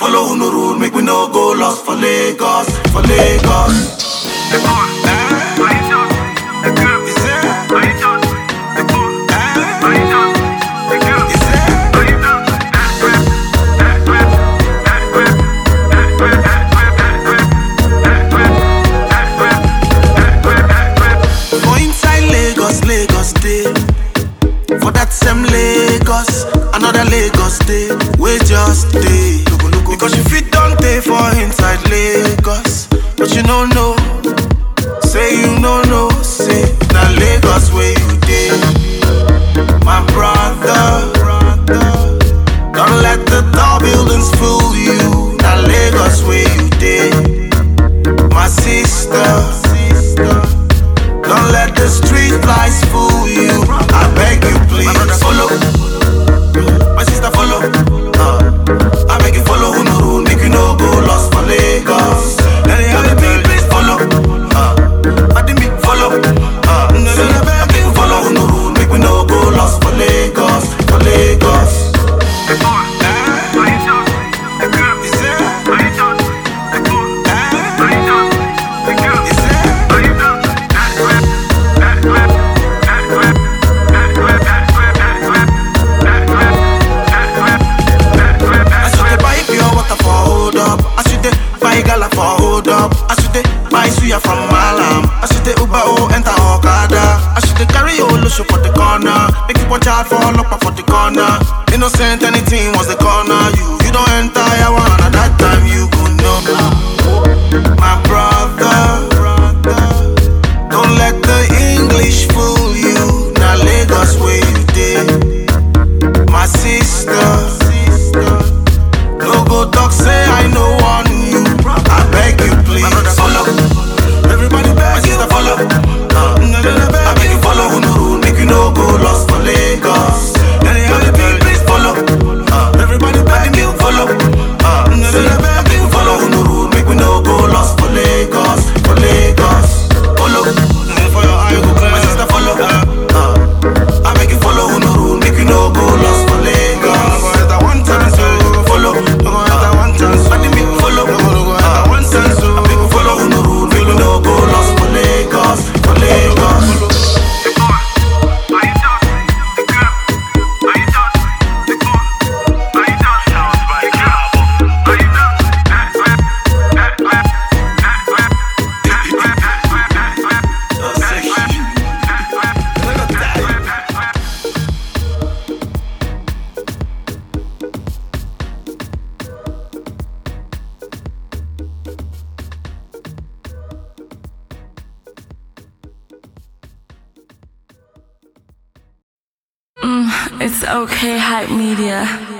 follow no rule, make we no go lost for Lagos, for Lagos. For inside Lagos, Lagos day. For that same Lagos, another Lagos day. We just day. Because you fit don't pay for inside Lagos, but you don't know. Say you no know, say na Lagos where you day. My brother, don't let the tall buildings fool you. Na Lagos where you day. My sister. Don't let the street lights fool you. I beg you, please. Follow. My sister, follow. Uh, I beg you, follow. Who no rule, make you no go lost for Lagos. Any other people, please follow. Uh, I didn't make follow. Uh, say, I beg you, follow. Who no rule, make we no go lost for Lagos, for Lagos. I should dey buy pure water for hold up. I should dey buy gala for hold up. I should dey buy suya from Malam. I should dey Uber oh enter Okada. I should dey carry Olosho for the corner. Make you watch out for Olopa for the corner. Innocent anything was the corner. You you don't enter I one at that time you go know. My brother, don't let the English fool you. Now Lagos where you dey. My sister. No go talk, say I know one you. I beg you, please. Follow. Everybody beg My sister, follow. Uh, I beg you, follow. Who no rule, make you no go lost for Lagos. Any other people, please follow. Uh, everybody beg you, follow. Uh, I beg you, follow. Who no rule, make we no go lost for Lagos, for Lagos. Follow. For your eye, go clear. My sister, follow. Uh, I beg you, follow. Who no rule, make you no go lost for Lagos. One time, so follow. one chance. I didn't make follow. one chance, so I beg you, follow. Who no rule, make we no go lost for Lagos, for Lagos. It's okay, hype media.